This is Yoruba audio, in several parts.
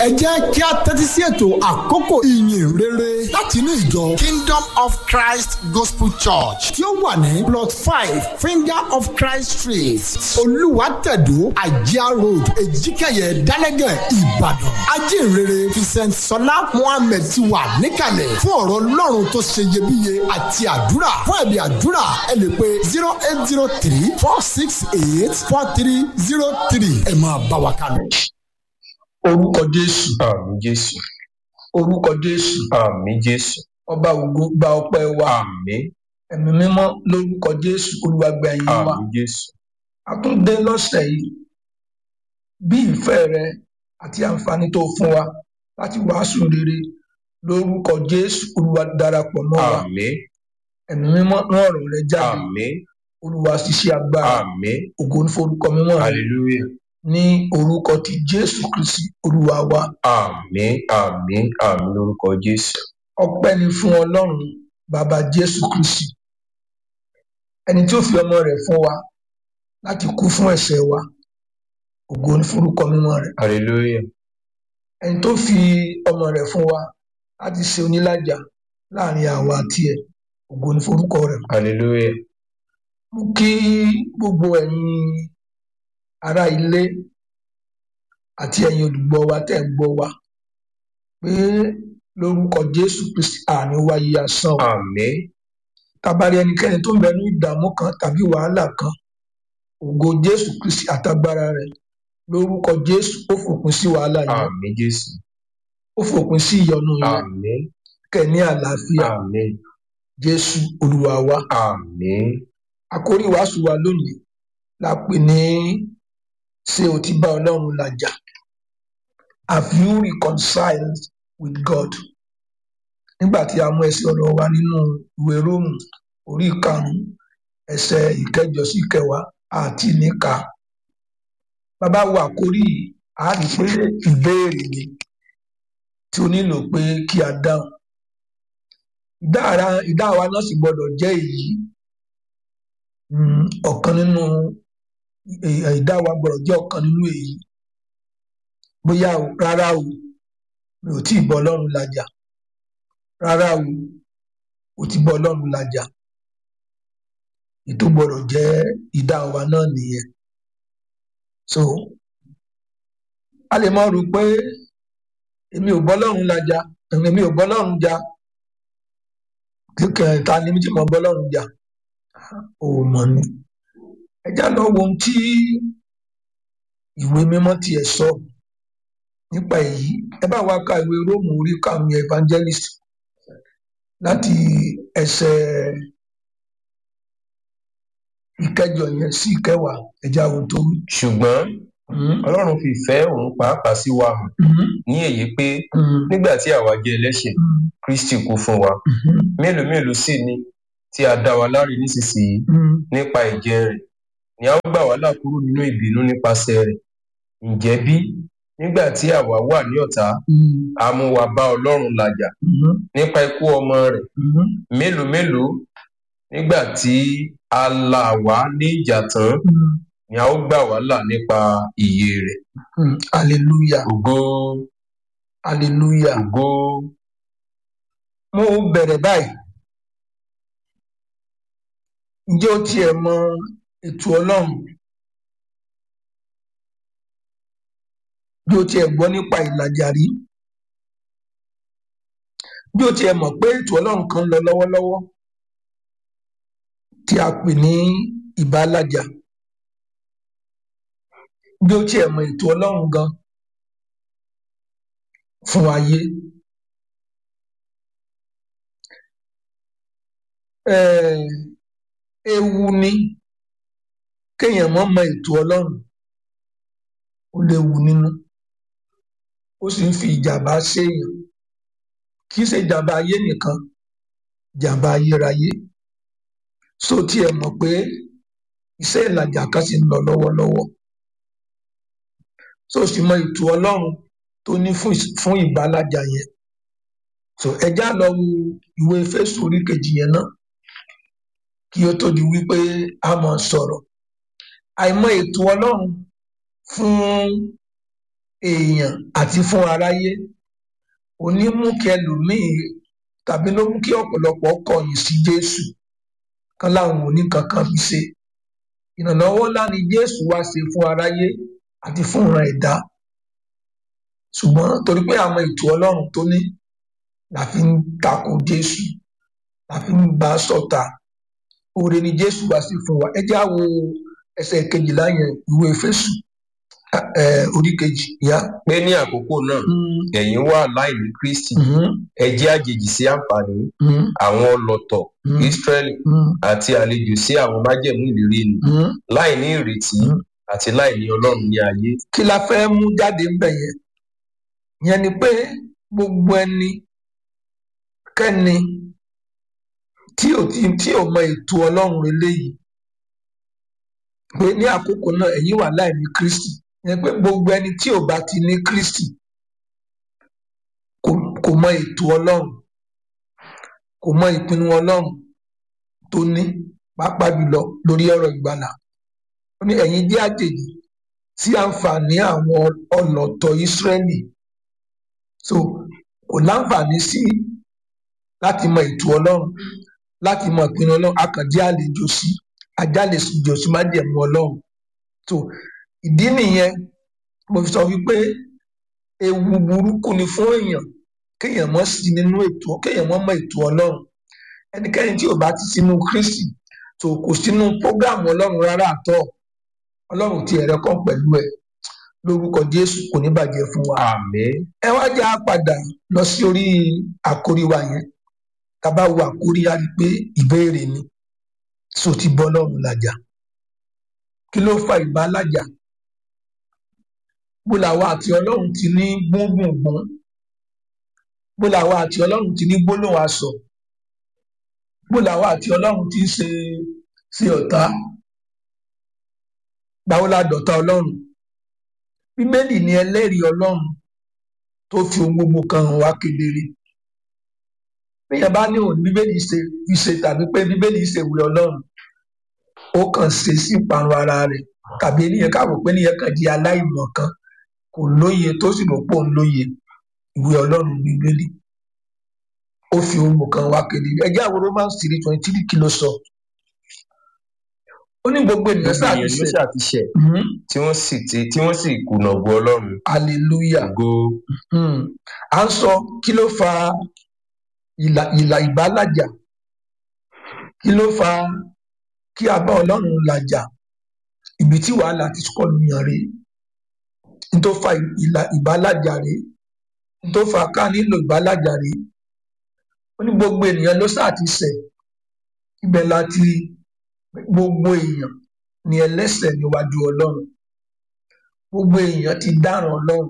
ẹ jẹ́ kí a tẹ́tí sí ètò àkókò ìyìn rere láti inú ìjọ Kingdom of Christ Gospel Church tí ó wà ní plot five Finger of Christ Street Olúwàtẹ̀dó Àjíá Road Èjìkẹyẹ Dálẹ́gẹ̀ Ìbàdàn ajínrere Vincent Sọlá Mohammed ti wà níkàlẹ̀ fún ọ̀rọ̀ Ọlọ́run tó ṣe iyebíye àti àdúrà fún ẹ̀bí àdúrà ẹ lè pe zero eight zero three four six eight four three zero three ẹ máa bá wa kálọ. orúkọ jésù Àmín Jésù. orúkọ jésù Àmín Jésù. ọba ògo gba ọpẹ́ wa Àmín. ẹ̀mí mímọ́ lórúkọ jésù olúwa gba ẹ̀yìn wa Àmín Jésù. a tún dé lọ́sẹ̀ yìí bí ìfẹ́ rẹ àti àǹfààní tó fún wa láti wàásù rere lórúkọ jésù olúwa darapọ̀ mọ́ wa Àmín. ẹ̀mí mímọ́ rán ọ̀rọ̀ rẹ jáde Àmín. olúwa ṣiṣẹ́ agbára Àmín. ògo ní forúkọ mímọ́ rẹ Hallelujah. ní orúkọ ti jésù kristi olúwa wa Àmín. Àmín. Àmín lórúkọ Jésù. ọpẹ́ ni fún ọlọ́run bàbá jésù kristi ẹni tí ó fi ọmọ rẹ̀ fún wa láti kú fún ẹ̀ṣẹ̀ wa ògo ní forúkọ mímọ́ rẹ̀ Hallelujah. ẹni tó fi ọmọ rẹ̀ fún wa láti ṣe onílàjà láàrin àwa àti ẹ̀ ògo ní forúkọ rẹ̀ Hallelujah. mú kí gbogbo ẹ̀yin ará ilé àti ẹ̀yin olùgbọ́ wa tẹ́ ń gbọ́ wa pé lórúkọ jésù kristi àní wáyé asán o Àmín. tabari ẹnikẹ́ni tó ń bẹ ní ìdààmú kan tàbí wàhálà kan ògo jésù kristi àtagbára rẹ̀ lórúkọ jésù ó fòpin sí wàhálà yẹn Àmín Jésù. ó fòpin sí ìyọnu yẹn Àmín. kẹ́ ní àlàáfíà Àmín. jésù olúwa wa Àmín. àkórí wàásù wa lónìí la pè ní ṣé o ti bá ọlọ́run làjà have you reconciled with God nígbà tí a mú ẹsẹ̀ ọ̀rọ̀ wa nínú ìwé róòmù orí ìkarùnún ẹsẹ̀ ìkẹjọ sí ìkẹwàá àti níka bàbá wo àkórí yìí a rí i pé ìbéèrè ni tí o nílò pé kí a dáhùn ìdáhàrá ìdáhùn wa náà sì gbọ́dọ̀ jẹ́ èyí um, ọ̀kan nínú ì- ìdáhùn wa gbọ́dọ̀ jẹ́ ọ̀kan nínú èyí bóyá o rárá o mi ò tí ì bọ́ Ọlọ́run làjà rárá o o ti bọ́ Ọlọ́run làjà ètò gbọ́dọ̀ jẹ́ ìdáhùn wa náà nìyẹn so a lè mọ rò pé èmi ò bọ́ Ọlọ́run làjà èmi ò bọ́ Ọlọ́run jà kíkẹ́ ta ni mi ti mọ bọ́ Ọlọ́run jà ò mọ̀ ni ẹ já lọ wo ohun tí ìwé mímọ́ tiẹ̀ sọ nípa èyí ẹ bá wa ka ìwé róòmù orí karùnún evangelist láti ẹsẹ̀ ìkẹjọ yẹn sí ìkẹwàá ẹjẹ àwọn tó wí. Ṣùgbọ́n Mhm, Ọlọ́run fi ìfẹ́ òun pàápàá sí wa hàn mhm, ní èyí pé mhm, nígbà tí àwa jẹ́ ẹlẹ́ṣẹ̀ mhm, Kristi kú fún wa. mhm, Mélòó mélòó sì ni tí a dá wa láre nísinsìnyí mhm. nípa ẹ̀jẹ̀ rẹ̀ ni a ó gbà wá là kúrò nínú ìbínú nípasẹ̀ rẹ̀. Ǹjẹ́ bí nígbà tí àwa wà ní ọ̀tá Mhm, a mú wa bá Ọlọ́run làjà mhm, nípa ikú ọmọ rẹ̀ mhm. mélòó mélòó nígbà tí a là wá ní ìjà tán Mhm, ni a ó gbà wá là nípa ìyè rẹ̀. mhm. hallelujah Ògo hallelujah ògo mo bẹ̀rẹ̀ báyìí ǹjẹ́ o tiẹ̀ mọ ètò ọlọ́run bí o tiẹ̀ gbọ́ nípa ìlàjà rí bí o tiẹ̀ mọ̀ pé ètò ọlọ́run kan ń lọ lọ́wọ́lọ́wọ́ tí a pè ní ìbálàjà bí o tiẹ̀ mọ ètò ọlọ́run gan fún ayé um ewu ni kéèyàn mọ̀ mọ ètò ọlọ́run ó léwu nínú ó sì ń fi ìjàmbá séèyàn kì í ṣe ìjàmbá ayé nìkan ìjàmbá ayérayé so tí ẹ mọ̀ pé iṣẹ́ ìlàjà kan sì ń lọ lọ́wọ́lọ́wọ́ so sì mọ ètò ọlọ́run tó ní fún ìs- fún ìbálàjà yẹn so ẹjá lọ wo ìwé Éfésù orí kejì yẹn náà kí ó tó di wípé a mọ̀ sọ̀rọ̀ àìmọ̀ ètò ọlọ́run fún èèyàn àti fún aráyé òní mú kí ẹlòmíì tàbí ló mú kí ọ̀pọ̀lọpọ̀ kọ̀yìn sí jésù kan láwọn òní kankan fi ṣe ìrànlọ́wọ́ ńlá ni jésù wá ṣe fún aráyé àti fún ìran ẹ̀dá ṣùgbọ́n torí pé àwọn ètò ọlọ́run tó ní la fi ń tako jésù la fi ń bá a ṣọ̀tá oore ni jésù wá sí fún wa ẹ já wo ẹsẹ̀ kejìlá yẹn ìwé Éfésù ẹ orí kejì yá. pé ní àkókò náà ẹ̀yin wà láìní kristi ẹ jẹ́ àjèjì sí àǹfààní àwọn ọlọ̀tọ̀ israẹli àti àlejò sí àwọn májẹ̀mú ìlérí ni láìní ìrètí àti láìní ọlọ́run ní ayé. kí la fẹ́ mú jáde ńbẹ̀ yẹn yẹn ni pé gbogbo ẹni kẹ́ni tí ò tí tí ò mọ ètò ọlọ́run eléyìí pé ní àkókò náà ẹ̀yin wà láìní kristi yẹn pé gbogbo ẹni tí ò bá ti ní kristi kò kò mọ ètò ọlọ́run kò mọ ìpinnu ọlọ́run tó ní pàápàá jùlọ lórí ọ̀rọ̀ ìgbàlà ó ní ẹ̀yin jẹ́ àjèjì sí àǹfààní àwọn ọlọ̀tọ̀ ìsírẹ́lì so kò láǹfààní sí láti mọ ètò ọlọ́run láti mọ ìpinnu ọlọ́run akànjẹ́ àlejò sí ajálejò sí májẹ̀mú ọlọ́run so ìdí nìyẹn mo fi sọ wípé ewu burúkú ni fún èèyàn kéèyàn mọ́ sí nínú ètò kéèyàn mọ́ mọ ètò ọlọ́run ẹnikẹ́ni tí ò bá ti sínú kristi so kò sínú prógámù ọlọ́run rárá àtọ́ ọlọ́run ti ẹ̀rẹ́ kan pẹ̀lú ẹ̀ lórúkọ jésù kò ní bàjẹ́ fún wa àmín ẹ wá já padà lọ sí orí àkórí wa yẹn tá a bá wo àkórí á rí i pé ìbéèrè ni so ti bọ́ ọlọ́run làjà kí ló fa ìbálàjà bó làwa àti ọlọ́run ti ní gbóngbòngbòn bó làwa àti ọlọ́run ti ní gbólóhùn asọ̀ bó làwa àti ọlọ́run ti ń ṣe ṣe ọ̀tá gbàwó la dọ̀tá ọlọ́run bíbélì ni ẹlẹ́rìí ọlọ́run tó fi ohun gbogbo kan hàn wá kedere bíyẹn bá ní òun bíbélì ṣe fi ṣe tàbí pé bíbélì ṣe ìwé ọlọ́run ó kàn ṣe sí ìparun ara rẹ̀ tàbí ènìyàn káwọ pé ènìyàn kàn di aláìmọ̀ kan kò lóye tó sì rò pé òun lóye ìwé ọlọ́run bíbélì ó fi ohun gbogbo kan wá kedere ẹjẹ àwọn romans three twenty three kí ló sọ ó ní gbogbo ènìyàn gbogbo èèyàn ló ṣàtúnṣe ṣàtìṣe tí wọ́n sì ti tí wọ́n sì kùnà ògo ọlọ́run hallelujah ògo Hmm. à ń sọ kí ló fa ìlà ìlà ìbálàjà kí ló fa kí a bá ọlọ́run làjà ibi tí wàhálà ti kọ́ nìyàn rèé n tó fa ìlà ìbálàjà rèé n tó fa ká nílò ìbálàjà rèé ó ní gbogbo ènìyàn ló sáà ti ṣẹ̀ ibẹ̀ la ti rí gbogbo èèyàn ni ẹlẹ́ṣẹ̀ níwájú ọlọ́run gbogbo èèyàn ti dáràn ọlọ́run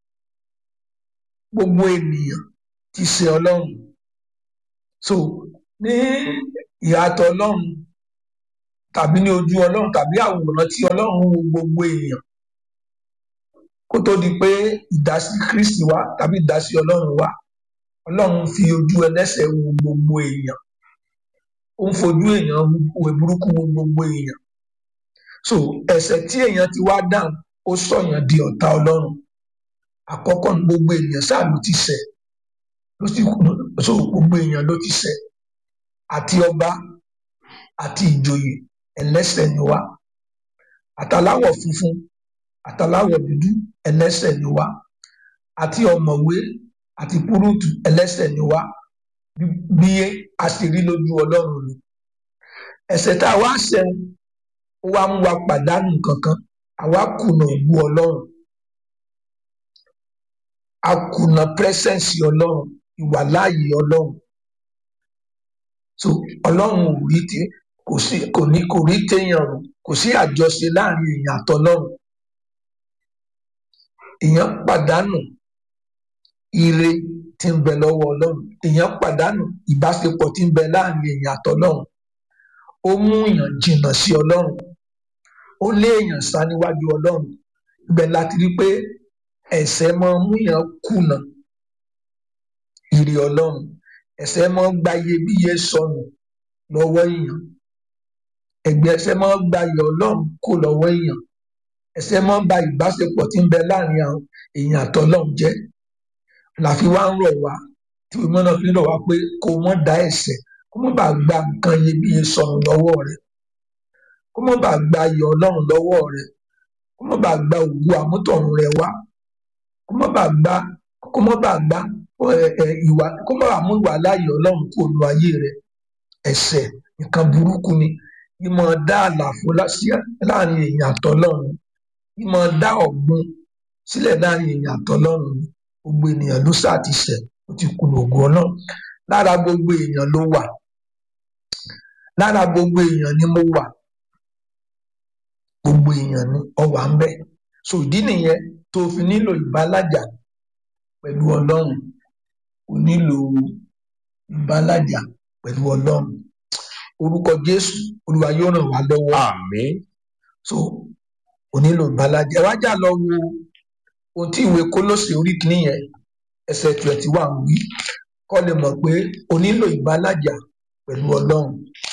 gbogbo ènìyàn ti ṣẹ̀ ọlọ́run so ní ìhàtọ̀ ọlọ́run tàbí ní ojú ọlọ́run tàbí àwòrán tí ọlọ́run wo gbogbo èèyàn kó tó di pé ìdásí kristi wá tàbí ìdásí ọlọ́run wá ọlọ́run fi ojú ẹlẹ́ṣẹ̀ wo gbogbo èèyàn ó ń fojú èèyàn wo burúkú wo gbogbo èèyàn so ẹ̀ṣẹ̀ tí èèyàn ti wá dáhùn ó sọ̀yàn di ọ̀tá ọlọ́run àkọ́kọ́ ní gbogbo èèyàn ṣáà ló ti ṣẹ̀ ló sì kú so gbogbo èèyàn ló ti ṣẹ̀ àti ọba àti ìjòyè ẹlẹ́ṣẹ̀ ni wá àtàláwọ̀ funfun àtàláwọ̀ dúdú ẹlẹ́ṣẹ̀ ni wá àti ọ̀mọ̀wé àti púrúùtù ẹlẹ́ṣẹ̀ ni wá bí- bí a sì rí lójú ọlọ́run ni ẹ̀ṣẹ̀ tá a wá ṣẹ̀ ó wá mú wa pàdánù kankan àwa kùnà ògbó ọlọ́run a kùnà pírẹsẹǹsì ọlọ́run ìwàláàyè ọlọ́run so ọlọ́run ò rí tí kò sí kò ní kò rí téèyàn rò kò sí àjọṣe láàrin èèyàn àtọlọ́run èèyàn pàdánù ire tí ń bẹ lọ́wọ́ ọlọ́run èèyàn pàdánù ìbáṣepọ̀ tí ń bẹ láàrin èèyàn àtọlọ́run ó mú èèyàn jìnnà sí ọlọ́run ó lé èèyàn sá níwájú ọlọ́run ibẹ̀ láti rí pé ẹ̀ṣẹ̀ máa ń mú èèyàn kùnà ire ọlọ́run ẹ̀ṣẹ̀ máa ń gba iyebíye sọnù lọ́wọ́ èèyàn ẹ̀gbẹ́ ẹ̀ṣẹ̀ máa ń gba iyọ̀ ọlọ́run kó lọ́wọ́ èèyàn ẹ̀ṣẹ̀ máa ń ba ìbáṣepọ̀ tí ń bẹ láàrin àwọn èèyàn àtọlọ́run jẹ́ làfi wá ń rọ̀ wá tí ìmọ̀ náà fi ń rọ̀ wá pé kó mọ́ da ẹ̀ṣẹ̀ kó mọ́ bàa gba nǹkan iyebíye sọnù lọ́wọ́ rẹ̀ kó mọ́ bàa gba ayọ̀ ọlọ́run lọ́wọ́ rẹ̀ kó mọ́ bàa gba ògo àmútọ̀run rẹ̀ wá kó mọ́ bàa gba kó mọ́ bàa gba ìwà kó mọ́ bàa mú ìwà láàyè ọlọ́run kó lu ayé rẹ̀ ẹ̀ṣẹ̀ nǹkan burúkú ni ìmọ̀ dá àlàfo láàrin èèyàn àtọlọ́run ìmọ̀ dá ọ̀gbun sílẹ̀ láàrin èèyàn àtọlọ́run ni gbogbo ènìyàn ló sáà ti ṣẹ̀ ó ti kùnà ògo ọlọ́run lára gbogbo èèyàn ló wà lára gbogbo èèyàn ni mo wà gbogbo èèyàn ni ọwà ń bẹ so ìdí nìyẹn tó fi nílò ìbálàjà pẹ̀lú ọlọ́run o nílò ìbálàjà pẹ̀lú ọlọ́run orúkọ jésù olúwa yóò ràn wá lọ́wọ́ àmín so o nílò ìbálàjà ẹ wá jà lọ wo ohun tí ìwé kólósè orí kìíní yẹn ẹsẹ̀ twenty one wí kọ́ lè mọ̀ pé o nílò ìbálàjà pẹ̀lú ọlọ́run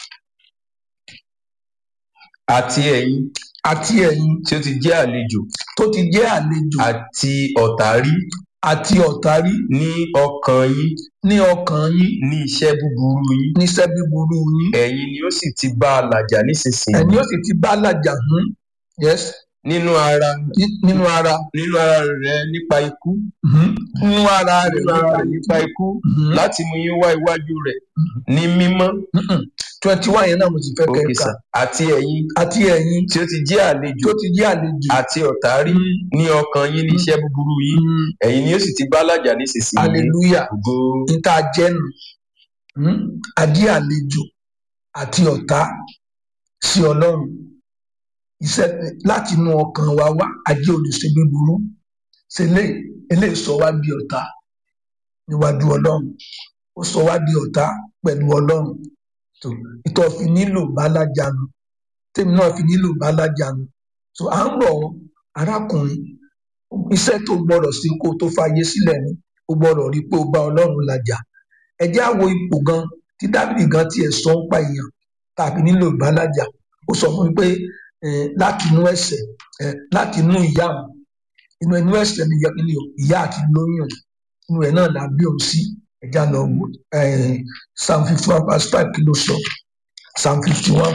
àti ẹ̀yin àti ẹ̀yin tí ó ti jẹ́ àlejò tó ti jẹ́ àlejò àti ọ̀tá rí àti ọ̀tá rí ní ọkàn yín ní ọkàn yín ní iṣẹ́ búburú yín níṣẹ́ búburú yín ẹ̀yin ni ó sì ti bá a làjà nísinsìnyí ẹ̀yin ó sì ti bá làjà hún yes nínú ara ní- nínú ara nínú ara rẹ nípa ikú mhm, nínú ara rẹ̀ nínú ara rẹ nípa ikú Mhm. láti mú yín wá iwájú rẹ̀ ní mímọ́ twenty one yẹn náà mo ti fẹ́ òkè kẹ́ka sà àti ẹ̀yin àti ẹ̀yin tí ó ti jẹ́ àlejò tó ti jẹ́ àlejò àti ọ̀tá rí ní ọkàn yín ní iṣẹ́ búburú yín Mhm. ẹ̀yin ni ó sì ti bá làjà nísinsìnyí hallelujah ògo níta jẹ́nu hmm? adé àlejò àti ọ̀tá sí ọlọ́run iṣẹ́ láti inú ọkàn wa wá ajé olùṣe búburú ṣe lè eléyìí sọ wá di ọ̀tá níwájú ọlọ́run ó sọ wá di ọ̀tá pẹ̀lú ọlọ́run tó ìtọ́ fi nílò bálájánu tèmi náà fi nílò bálájánu tó à ń rọ̀ ọ́, arákùnrin iṣẹ́ tó gbọ́dọ̀ sí kó tó fàyè sílẹ̀ ni ó gbọ́dọ̀ rí i pé ó bá ọlọ́run làjà ẹ jẹ́ àwo ipò gan tí dábìlì gan tiẹ̀ sọ ń pa èèyàn tàbí nílò ìbálàjà ó sọ fún mi pé eh, láti inú ẹ̀ṣẹ̀ eh, láti inú ìyá òun inú inú ẹ̀ṣẹ̀ ni ìyá- ni ìyá àti lóyún inú ẹ̀ náà là bí òun sí ẹja lọ wò eh, psalm fifty one verse five kí ló sọ psalm fifty one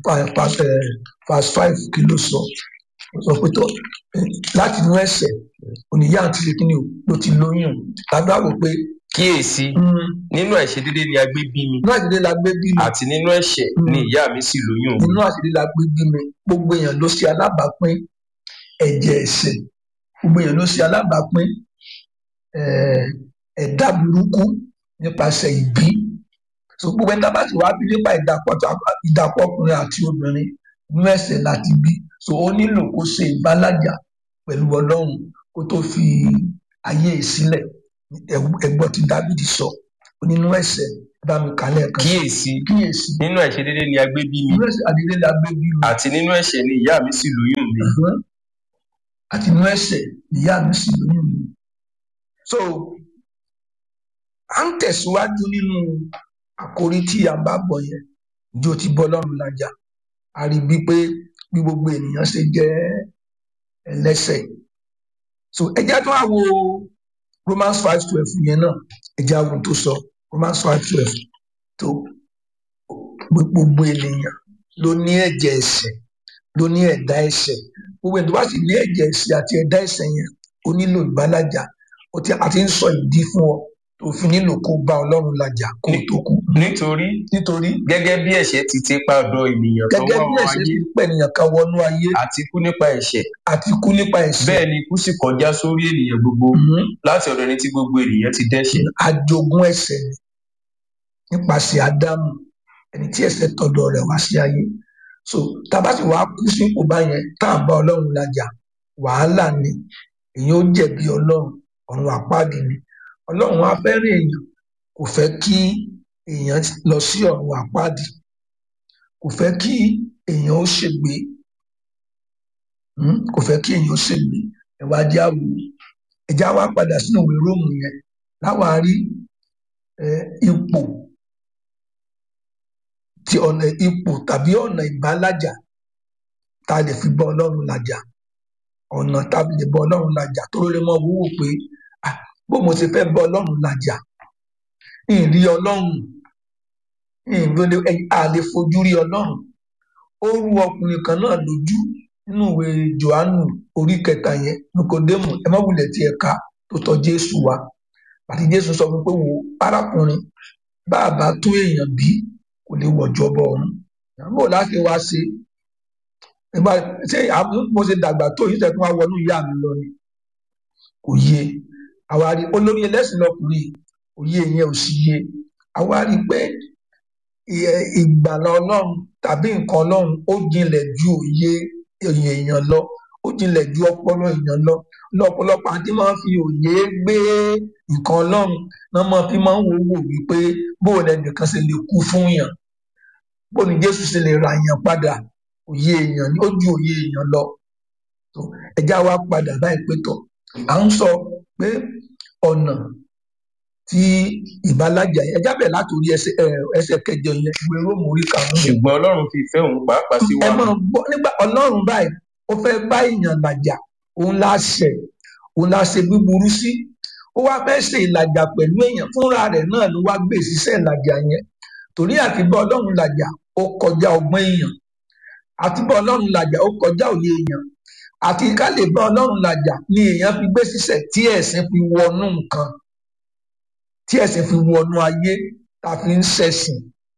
verse five kí ló sọ ó sọ pé tó eh, láti inú ẹ̀ṣẹ̀ oníyá àti ṣe kí ni o ló ti lóyún tàbí àwò pé kíyèsí mm, nínú àìṣedéédé ni a gbé bí mi inú àṣírí la gbé bí mi àti nínú ẹ̀ṣẹ̀ ni ìyá mi sì lóyún mi nínú àṣírí la gbé bí mi gbogbo èèyàn ló ṣe alábàápín ẹ̀jẹ̀ ẹ̀ṣẹ̀ gbogbo èèyàn ló ṣe alábàápín eh, ẹ̀dá burúkú nípasẹ̀ ìbí so gbogbo ẹni tá a bá sì wá bí nípa ìdàpọ̀ tó- ìdàpọ̀ ọkùnrin àti obìnrin inú ẹ̀ṣẹ̀ láti bí so ó nílò kó ṣe ìbálàjà pẹ̀lú ọlọ́run kó tó fi ayé yìí sílẹ̀ ẹgbọ́n tí dábìdì sọ ó nínú ẹ̀ṣẹ̀ bá mi kálẹ̀ kan kíyèsí kíyèsí nínú àìṣedéédé ni a gbé bí mi inú ẹ̀ṣẹ̀ àdílé la gbé bí mi àti nínú ẹ̀ṣẹ̀ ni ìyá mi sì lóyún mi Ẹ̀hán. àti inú ẹ̀ṣẹ̀ ìyá mi sì lóyún mi. so à ń tẹ̀síwájú nínú àkórí tí a bá bọ̀ yẹn ǹjẹ́ o ti bọ́ lọ́rùn lájà a rí bíi pé bí gbogbo ènìyàn ṣe jẹ́ ẹlẹ́ṣẹ̀ so ẹ jẹ́ tó wá wo Romans five twelve yẹn náà ẹ jẹ́ àwọn tó sọ Romans five twelve tó gbogbo ènìyàn ló ní ẹ̀jẹ̀ ẹ̀ṣẹ̀ ló ní ẹ̀dá ẹ̀ṣẹ̀ gbogbo ẹni tó bá sì ní ẹ̀jẹ̀ ẹ̀ṣẹ̀ àti ẹ̀dá ẹ̀ṣẹ̀ yẹn ó nílò ìbálàjà ó ti àti ń sọ ìdí fún ọ tó fi nílò kó bá Ọlọ́run làjà kó tó kú nítorí nítorí gẹ́gẹ́ bí ẹ̀ṣẹ̀ ti ti pa ọ̀dọ̀ ènìyàn tó gẹ́gẹ́ wá bí wọ ẹ̀ṣẹ̀ ayé ti pẹ̀nìyàn kan wọnú ayé àti kú nípa ẹ̀ṣẹ̀ àti kú nípa ẹ̀ṣẹ̀ bẹ́ẹ̀ ni ikú sì kọjá sórí ènìyàn gbogbo Mhm. láti ọ̀dọ̀ ẹni tí gbogbo ènìyàn ti dẹ́ṣẹ̀ àjogún ẹ̀ṣẹ̀ ni nípasẹ̀ Ádámù ẹni tí ẹ̀ṣẹ̀ tọ̀dọ̀ rẹ̀ wá sí ayé so tábà sì wàá kú sí ipò báyẹn tá à ń bá Ọlọ́run làjà wàhálà ni èyàn ó jẹ̀bi Ọlọ́run ọ̀run àpáàdì ni Ọlọ́run á fẹ́ràn èèyàn kò fẹ́ kí èèyàn lọ sí ọ̀run àpáàdì kò fẹ́ kí èèyàn ó ṣègbé Hmm? kò fẹ́ kí èèyàn ó ṣègbé ẹ̀wá jẹ́ àwò ẹ̀já wa padà sínú ìwé Róòmù yẹn láwàá rí eh, ipò ti ọ̀nà ipò tàbí ọ̀nà ìbálàjà tá a lè fi bá Ọlọ́run làjà ọ̀nà tàbí lè bọ ọlọ́run làjà tó lè mọ wúwo pé ah bó mo ṣe fẹ́ bọ ọlọ́run làjà ìrí ọlọ́run ìrọlẹ àlè fojú rí ọlọ́run ó rú ọkùnrin kan náà lójú nínú ìwé johannu orí kẹta yẹn nikodemu ẹ má wulẹ̀ tí ẹ ká tó tọ̀ jésù wá àti jésù sọ fún pé wo arákùnrin bá a bá tó èèyàn bí kò lè wọ̀jọ́ bọ̀ ọ̀run bó láti wá ṣe ìgbà ṣé mo ṣe dàgbà tó yìí tẹ̀kún wá wọnú ìyá mi lọ ni kò yé àwárí olórí ẹlẹ́sìn lọkùnrin òye yẹn ò sì yé àwárí pé ìgbàlà ọlọ́run tàbí nǹkan ọlọ́run ó jinlẹ̀ ju òye èèyàn lọ ó jinlẹ̀ ju ọpọlọ èèyàn lọ lọ́pọ̀lọpọ̀ àti máa ń fi òye gbé nǹkan ọlọ́run náà máa fi máa ń wò wò wípé bóun ẹnìkan ṣe lè kú fún yàn bóun ni jésù ṣe lè ra yàn padà òye èèyàn ni ó ju òye èèyàn lọ ẹjá wa padà báyìí pé tọ à ń sọ pé ọ̀nà tí ìbálàjà yẹn ẹjá bẹ̀ látòrí ẹsẹ̀ kẹjọ yẹn ìwé róòmù orí karùn-ún. ṣùgbọ́n ọlọ́run fi ìfẹ́ òun pàápàá sí wa. ẹ máa gbọ́ nígbà ọlọ́run báyìí ó fẹ́ bá èèyàn làjà òun la ṣẹ̀ òun la ṣe búburú sí ó wá fẹ́ ṣe ìlàjà pẹ̀lú èèyàn fúnra rẹ̀ náà ló wá gbé ìṣiṣẹ́ ìlàjà yẹn torí àti bá ọlọ́run làjà ó kọjá ọgbọ́n èèyàn àti bá ọlọ́run làjà ó kọjá òye èèyàn àti ká lè bá ọlọ́run làjà ni èèyàn fi gbé ṣiṣẹ́ tí ẹ̀sìn fi wọnú nǹkan tí ẹ̀sìn fi wọnú ayé tá a fi ń ṣẹ̀sìn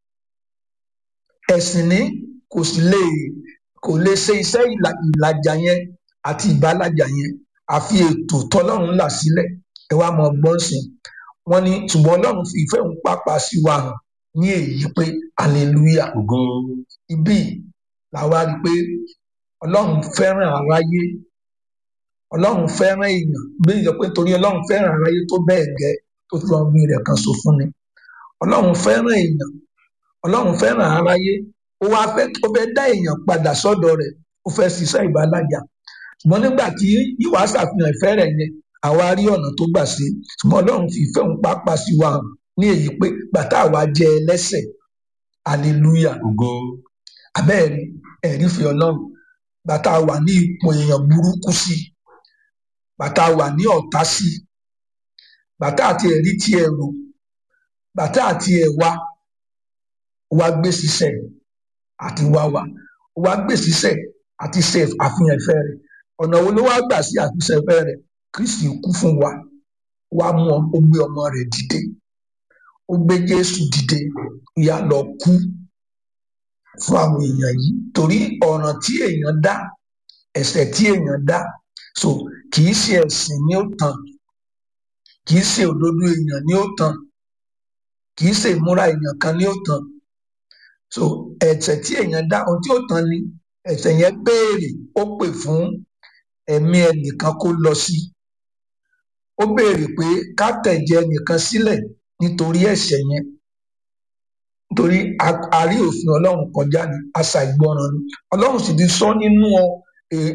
ẹ̀sìn ní kò sì lè kò lè ṣe iṣẹ́ ìlàjà yẹn àti ìbálàjà yẹn àfi ètò tọ́lọ́run là sílẹ̀ ẹ wá mọ gbọ́n sí wọn ní ṣùgbọ́n ọlọ́run fi ìfẹ́ òun pàápàá sí wa hàn ní èyí pé hallelujah ibi làwa rí i pé ọlọ́run fẹ́ràn aráyé ọlọ́run fẹ́ràn èèyàn bí ìjọ pé torí ọlọ́run fẹ́ràn aráyé tó bẹ́ẹ̀ gẹ́ tó fi ọmọ rẹ̀ kan so fún ni ọlọ́run fẹ́ràn èèyàn ọlọ́run fẹ́ràn aráyé ó wá fẹ́ ó fẹ́ dá èèyàn padà sọ́dọ̀ rẹ̀ ó fẹ́ ṣiṣẹ́ ìbálàjà ṣùgbọ́n nígbà tí yíwá ṣàfihàn ìfẹ́ rẹ̀ yẹn àwa rí ọ̀nà tó gbà sí ṣùgbọ́n ọlọ́run fi ìfẹ́ òun pápá sí wa hàn ní èyí pé bàtà àwa jẹ́ ẹlẹ́sẹ̀ hallelujah abẹ́ẹ̀rí ẹ̀rí fi ọlọ́run bàtà wà ní ipò èèyàn burúkú sí bàtà wà ní ọ̀tá sí bàtà àti ẹ̀rí tí ẹ rò bàtà àti ẹ̀wà wá gbé sísẹ̀ àti wá wà wá gbé sísẹ̀ àti ṣe àfihàn ìfẹ́ rẹ̀ ọ̀nà wo ló wá gbà sí àfihàn ìfẹ́ rẹ̀ kristi kú fún wa wá mú ọ ó gbé ọmọ rẹ̀ dìde ó gbé jésù dìde ìyá lọ kú fún àwọn èèyàn yìí torí ọ̀ràn tí èèyàn dá ẹ̀ṣẹ̀ tí èèyàn dá so kì í ṣe ẹ̀sìn ní ó tán kì í ṣe òdodo èèyàn ní ó tán kì í ṣe ìmúra èèyàn kan ní ó tán so ẹ̀ṣẹ̀ tí èèyàn dá ohun tí ó tán ni ẹ̀ṣẹ̀ yẹn béèrè ó pè fún ẹ̀mí ẹnìkan kó lọ sí ó béèrè pé ká tẹ̀jẹ̀ ẹnìkan sílẹ̀ nítorí ẹ̀ṣẹ̀ yẹn nítorí a rí òfin ọlọ́run kọjá ní àṣà ìgbọràn ni ọlọ́run sì ti sọ nínú